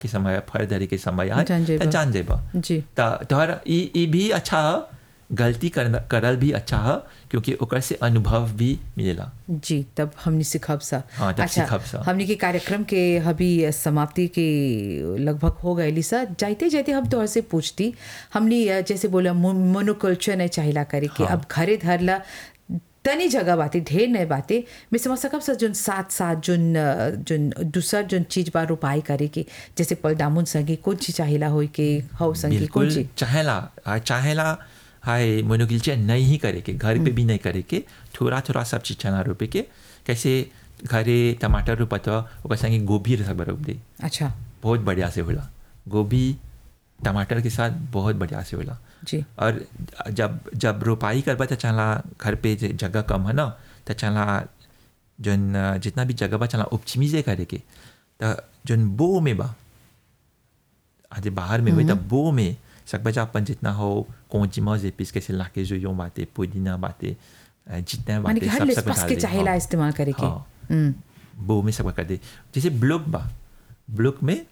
के समय फर धरे के समय आए जान जेबा। त जान जेबा जी त तोहर ई ई भी अच्छा ह गलती करना करल भी अच्छा है क्योंकि ओकर से अनुभव भी मिलेला जी तब हमने सिखब सा हाँ, तब सिखब सा। हमने के कार्यक्रम के अभी समाप्ति के लगभग हो गए सा जाते जाते हम तोहर से पूछती हमने अ, जैसे बोला मोनोकल्चर नहीं चाहिला करे के हाँ। अब घरे धरला तनी जगह बातें ढेर नहीं बातें मैं समझ सकब सर जोन साथ साथ जोन अ, जोन दूसर जोन चीज बा रोपाई करे के जैसे पल दामुन संगे कौन चीज चाहिला होई के हव संगे कौन बिल्कुल चीज चाहेला आ, चाहेला हाय मोनोकिल्चर नहीं ही करे के घर पे भी नहीं करे के थोड़ा थोड़ा सब चीज चना रोपे के कैसे घरे टमाटर रोपत ह, ओकर संगे गोभी सब रोप दे अच्छा बहुत बढ़िया से होला गोभी टमाटर के साथ बहुत बढ़िया से होला जी और जब जब रोपाई करबा तो चला घर पे जे जगह कम है ना तो चला जन जितना भी जगह बा चला ऑप्टिमाइजे करे के तो जन बो में बा आज बाहर में हुई तो बो में सकबा जा अपन जितना हो कौची मौज पीस कैसे लाके जो यो बातें पुदीना बातें अ, जितना माने कि बातें हर सब सब लिस्ट डाल के दे। चाहिला हाँ। इस्तेमाल करे के हाँ। हम्म वो में सब कर दे जैसे ब्लॉक बा ब्लॉक में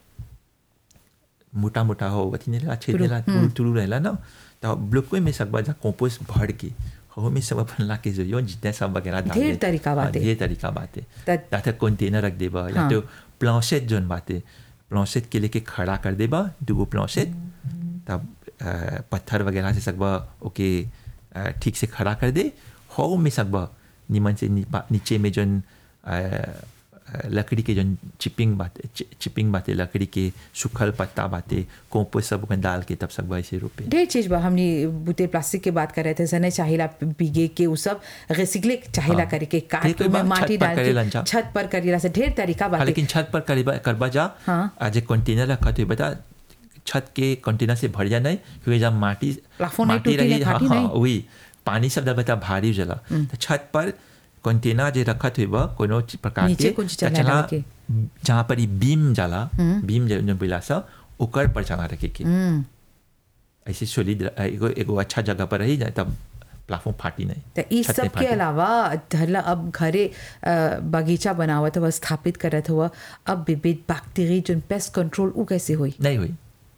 मोटा मोटा हो अथी नहीं छेदेला तुरु तुरु रहेला ना तो ब्लॉक में सब जा कंपोस्ट भर के हो में सब अपन ला के जो यो जितना सब वगैरह डाल ढेर दे। तरीका हाँ, बाटे। ढेर तरीका बातें त- या तो कंटेनर रख देबा या हाँ। तो प्लांसेट जोन बातें प्लांसेट के लेके खड़ा कर देबा दूगो प्लांसेट तब अ, पत्थर वगैरह से सकबा ओके अ, ठीक से खड़ा कर दे हो में सकबा निमन से नी- नीचे में जोन अ, अ, लकड़ी के जोन चिपिंग बाते चि- चिपिंग बाते लकड़ी के सूखल पत्ता बाते कंपोस्ट सब ओकन डाल के तब सकबा ऐसे रोपे ढेर चीज बा हमने बुते प्लास्टिक के बात कर रहे थे सने चाहिला पीगे के उ सब रिसिकले चाहिला हाँ। करे के ढेर काट कोई में बात माटी छत पर डाल करेलन के जा। छत पर करेला से ढेर तरीका हाँ, बात लेकिन छत पर करबा करबा जा हाँ। आज एक कंटेनर रखा तो बता छत के कंटेनर से भर जा नहीं क्योंकि जब माटी प्लाफोन नहीं माटी टूटी नहीं, रही हाँ फाटी हाँ नहीं। वही पानी सब बता भारी जला तो छत पर कंटेनर जे रखत हुई बा कोनो चीज प्रकार नीचे के कुछ तो चला चला डाल के। जहाँ पर ई बीम जाला बीम जो जो बिला सा ओकर पर चला रखे के हम्म ऐसे सोलिड एगो एगो अच्छा जगह पर रही जाए तब प्लाफोन फाटी नहीं तो इस छत सब नहीं के फाटी। अलावा धरला अब घरे अ, बगीचा बनावत हुआ स्थापित करत हुआ अब विविध बैक्टीरिया जो पेस्ट कंट्रोल उ कैसे हुई नहीं हुई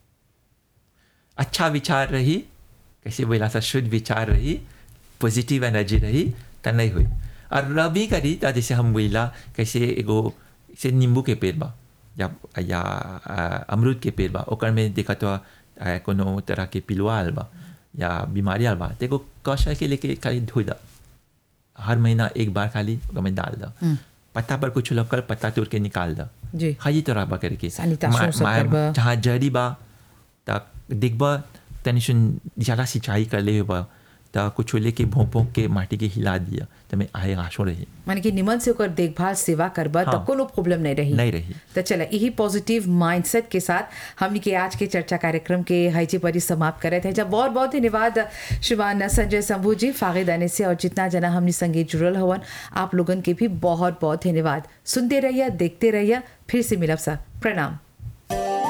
अच्छा विचार रही कैसे बोला सा शुद्ध विचार रही पॉजिटिव एनर्जी रही तो नहीं हुई और रबी करी तो जैसे हम बोला कैसे एगो से नींबू के पेड़ बा या या आ, अमरूद के पेड़ बा ओकर में देखा तो आ, कोनो तरह के पिलुआ आल बा या बीमारी आल बा तो एगो कौशल के लेके खाली धोई दा हर महीना एक बार खाली ओकर में डाल दा पत्ता पर कुछ लोकल पत्ता तोड़ के निकाल दा जी हाँ ये तरह बा करके Sanitation मा- सब मा- करबा। जहाँ जड़ी बा त देखबा तनी सुन ज़्यादा सिंचाई कर ले बा त कुछ लेके भोंक भोंक के माटी के हिला दिया त मैं आए आशो रही माने कि निमन से ओकर देखभाल सेवा करबा तो हाँ। कोनो प्रॉब्लम नहीं रही नहीं रही। तो चला यही पॉजिटिव माइंडसेट के साथ हमने के आज के चर्चा कार्यक्रम के हाईजी पर ही समाप्त करे थे जब बहुत बहुत धन्यवाद श्रीमान संजय शंभू जी फागिद आने से और जितना जना हमने संगे जुड़ल हवन आप लोगन के भी बहुत बहुत धन्यवाद सुनते रहिए देखते रहिए फिर से मिलब सा प्रणाम